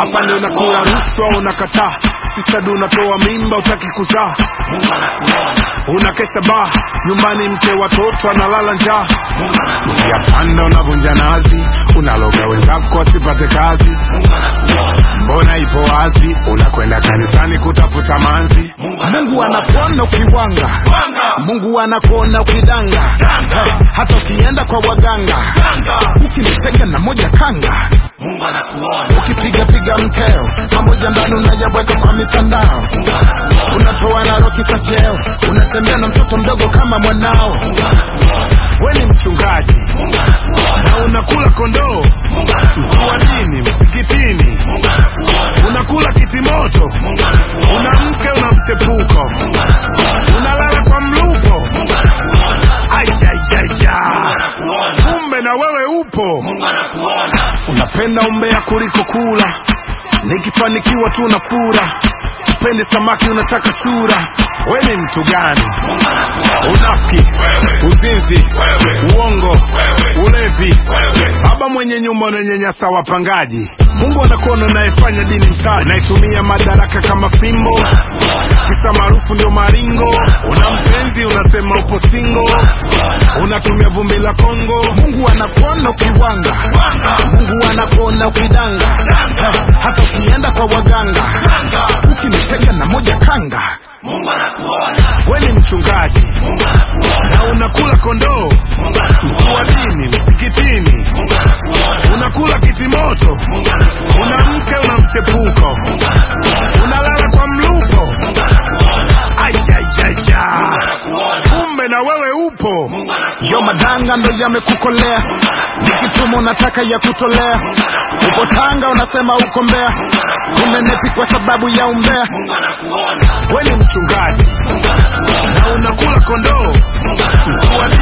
hapa ndio nakula rushwa unakataa sistad unatoa mimba utaki kuzaa Mungu anakuona, unakesha baa nyumbani mke watoto analala njaa Mungu anakuona, yapanda unavunja nazi unaloga wenzako asipate kazi Mungu anakuona, mbona ipo wazi unakwenda kanisani kutafuta manzi Mungu mungu anakuona. anakuona ukiwanga Wanga, mungu anakuona ukidanga Danga. hata ukienda kwa waganga danga, ukinitega na moja kanga Mungu anakuona, ukipigapiga mkeo pamoja ndani unayaweka kwa mitandao Mungu anakuona, unatoa nalo kisa cheo unatembea na mtoto mdogo kama mwanao Mungu anakuona, we ni mchungaji Mungu anakuona, na unakula kondoo Mungu mkuu wa anakuona, dini msikitini Mungu anakuona, unakula kitimoto Mungu anakuona, una mke una mchepuko Mungu anakuona, unalala kwa mlupo Mungu anakuona, ayayaya anakuona, kumbe na wewe upo Mungu anakuona, unapenda umbea kuliko kula nikifanikiwa tu na fura upende samaki unataka chura we ni mtu gani Mungu anakuona, unafiki wewe, uzinzi wewe, uongo wewe, ulevi wewe, baba mwenye nyumba unanyanyasa wapangaji mungu anakuona unayefanya dini mtaji unaitumia madaraka kama fimbo kisa maarufu ndio maringo una mpenzi unasema upo singo unatumia vumbi la kongo mungu anakuona ukiwanga Wanga, mungu anakuona ukidanga hata ukienda kwa waganga danga, ukinitega na moja kanga Mungu anakuona, we ni mchungaji Mungu anakuona, na unakula kondoo Mungu mkuu wa anakuona, dini msikitini Mungu anakuona, unakula kitimoto Mungu anakuona, una mke una mchepuko Mungu anakuona, unalala kwa mlupo Mungu anakuona, ayayaya anakuona, kumbe na wewe upo Mungu anakuona, yo madanga ndo yamekukolea nikituma unataka ya kutolea upo tanga unasema uko mbea unenepi kwa sababu ya umbea Mungu anakuona, we ni mchungaji Mungu anakuona, na unakula kondoo Mungu anakuona, mkuu wa